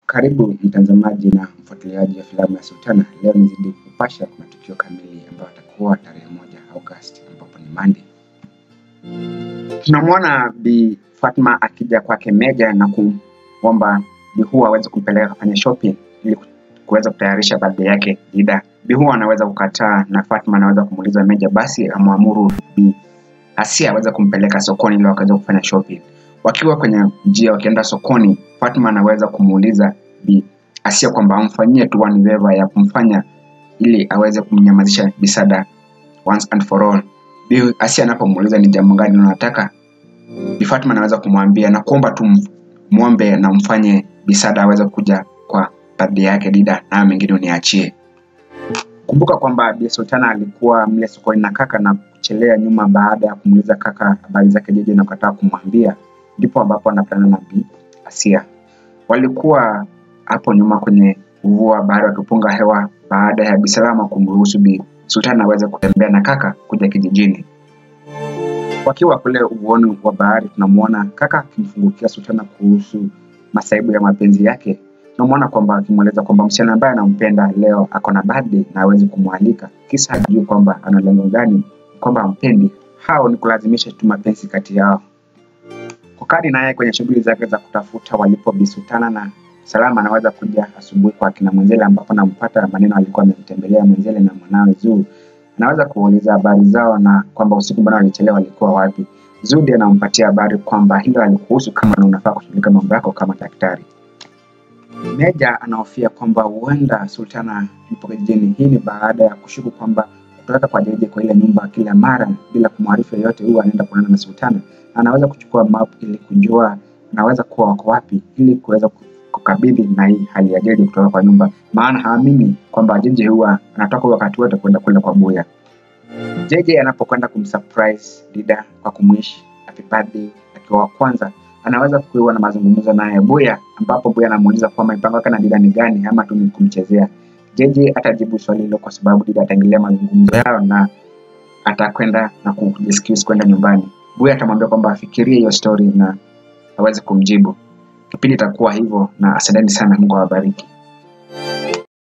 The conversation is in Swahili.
Karibu mtazamaji na mfuatiliaji wa filamu ya Sultana. Leo nizidi kupasha matukio kamili ambayo atakuwa tarehe moja Agosti ambapo ni Monday. Tunamwona Bi Fatma akija kwake Meja na kumwomba Bi Hua aweze kumpeleka kufanya shopping ili kuweza kutayarisha birthday yake Dida. Bi Hua anaweza kukataa na Fatma anaweza kumuuliza Meja basi amwamuru Bi Asia aweze kumpeleka sokoni ili wakaweza kufanya shopping. Wakiwa kwenye njia wakienda sokoni, Fatma anaweza kumuuliza Bi Asia kwamba amfanyie tu one favor ya kumfanya ili aweze kumnyamazisha Bisada once and for all. Bi Asia anapomuuliza ni jambo gani unataka, Bi Fatma anaweza kumwambia na kuomba tu muombe na mfanye Bisada aweze kuja kwa birthday yake Dida, na mengine uniachie. Kumbuka kwamba Bi Sultana alikuwa mle sokoni na kaka na kuchelea nyuma baada ya kumuuliza kaka habari zake Jeje na kukataa kumwambia, ndipo ambapo anapatana na Bi Asia. Walikuwa hapo nyuma kwenye ufuo wa bahari wakipunga hewa baada ya Bisalama kumruhusu Bi Sultana aweze kutembea na kaka kuja kijijini. Wakiwa kule ufuoni wa bahari, tunamwona kaka akimfungukia Sultana kuhusu masaibu ya mapenzi yake. Tunamwona kwamba akimweleza kwamba msichana ambaye anampenda leo ako na birthday na hawezi kumwalika, kisa hajui kwamba ana lengo gani, kwamba ampendi. Hao ni kulazimisha tu mapenzi kati yao. Kokadi naye kwenye shughuli zake za kutafuta walipo Bi Sultana na Salama anaweza kuja asubuhi kwa kina Mwenzele ambapo nampata maneno alikuwa amemtembelea Mwenzele na mwanawe Zuu. Anaweza kuuliza habari zao na kwamba usiku mbona walichelewa walikuwa wapi. Zudi anampatia habari kwamba hilo alikuhusu kama na unafaa kushughulika mambo yako kama daktari. Meja anahofia kwamba huenda Sultana yupo kijijini. Hii ni baada ya kushuku kwamba kutoka kwa Jeje kwa ile nyumba kila mara bila kumwarifu yeyote, huwa anaenda kuonana na Sultana. Anaweza kuchukua map ili kujua anaweza kuwa wako wapi ili kuweza kukabidhi na hii hali ya Jeje kutoka kwa nyumba, maana haamini kwamba Jeje huwa anatoka wakati wote kwenda kule kwa Buya. Jeje anapokwenda kumsurprise Dida kwa kumwishi happy birthday akiwa wa kwanza, anaweza kuwa na mazungumzo naye Buya, ambapo Buya anamuuliza kwamba mipango yake na Dida ni gani ama tu ni kumchezea. Jeje atajibu swali hilo kwa sababu Dida ataingilia mazungumzo yao na atakwenda na kujiscuse kwenda nyumbani. Buya atamwambia kwamba afikirie hiyo story na aweze kumjibu. Kipindi itakuwa hivyo, na asanteni sana, Mungu awabariki.